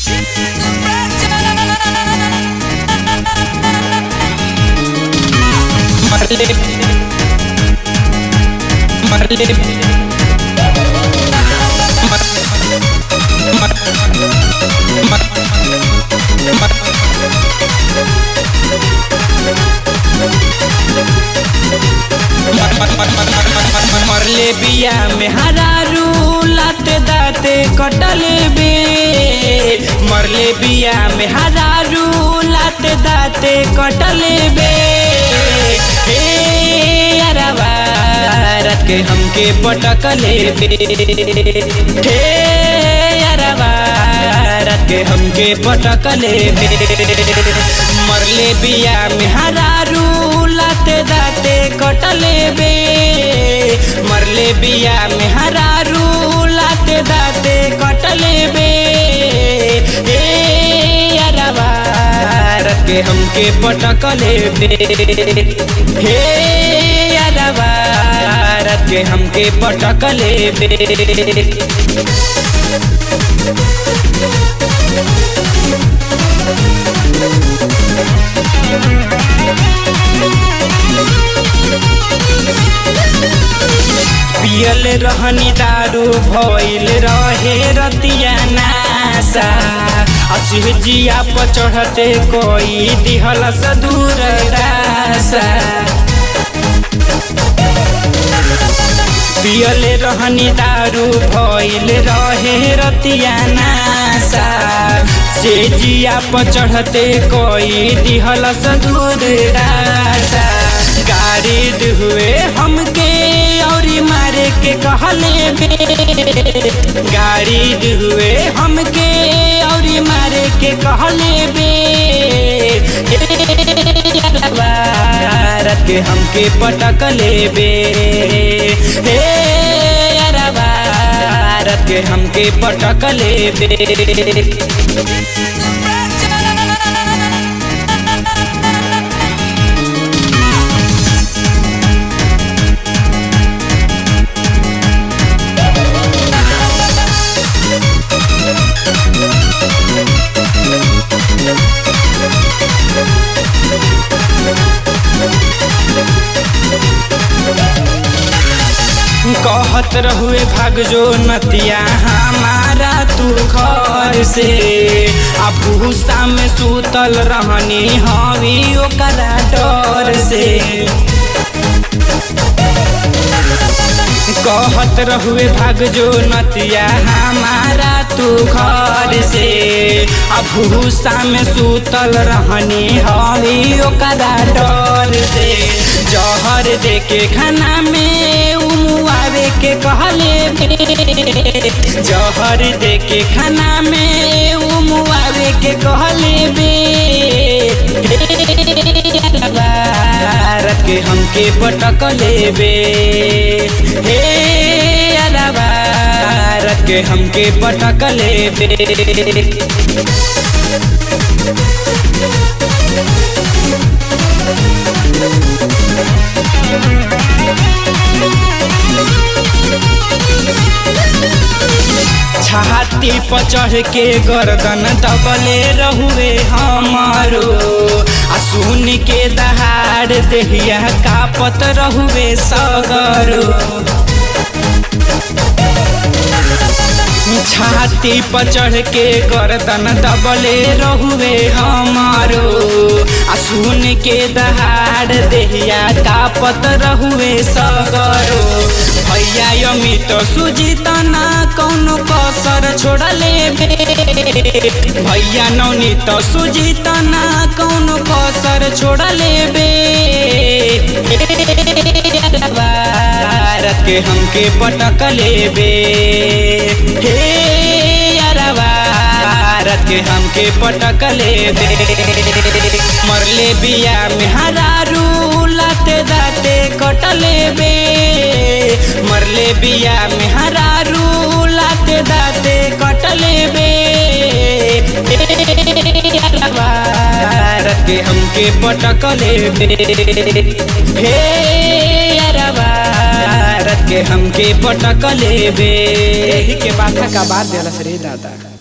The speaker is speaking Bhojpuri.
Marley. Marley. Mar- Mar- Mar- मरले बिया में हरारू लाते दाते कटले बे मरले बिया में हरारू लाते दाते कटले बे हे अरवा रत के हमके पटकले बे हे अरवा रत के हमके पटकले बे मरले बिया में हरारू लाते दाते कटले बे मरले बिया में हरारू लाते दाते कटले बे ए अरवा रत के हमके पटकले बे हे अरवा रत के हमके पटकले बे पियल रहनी दारू भइल रहे रतिया नासा असिह जिया पर चढ़ते कोई दिहल सदूर दासा पियल रहनी दारू भइल रहे रतिया नासा से जिया पर चढ़ते कोई दिहल सदूर दासा गाड़ी हुए हमके और मारे के कहले बे गाड़ी हुए हमके और मारे के कहले बे रत के हमके पटकले बे हे अरबा रत के हमके पटकले बे कहत रहुए भाग जो नतिया हमारा तू घर से आ भूसा में सूतल रहनी हवी ओकरा डर से कहत रहुए भाग जो नतिया हमारा तू घर से आ भूसा में सूतल रहनी हवी ओकरा डर से जहर दे के खाना में उमुआवे के कहले बे जहर दे के खाना में उमुआवे के कहले बे रत के हमके पटकले बे हे अरबा रत के हमके पटकले बे छाती पर चढ़ के गर्दन दबले रहुए हमारो आ सुन के दहाड़ देहिया कापत रहुए सगरो छाती पर चढ़ के गर्दन दबले रहुए हमारो आ सुन के दहाड़ देहिया कापत रहुए सगरो भैया अमित सुजित ना कौनो कसर छोड़ले बे भैया नवनीत सुजित ना कौनो कसर छोड़ले बे रत के हमके पटकले बे हे अरबा रत के हमके पटकले बे मरले बिया में हरारू लाते दाते कटले बे मरले बिया में हरारू लाते दाते कटले बे रत के हमके पटकले बे हे अरबा रत के हमके पटकले बे एही के बाथा का बात देलस रे दादा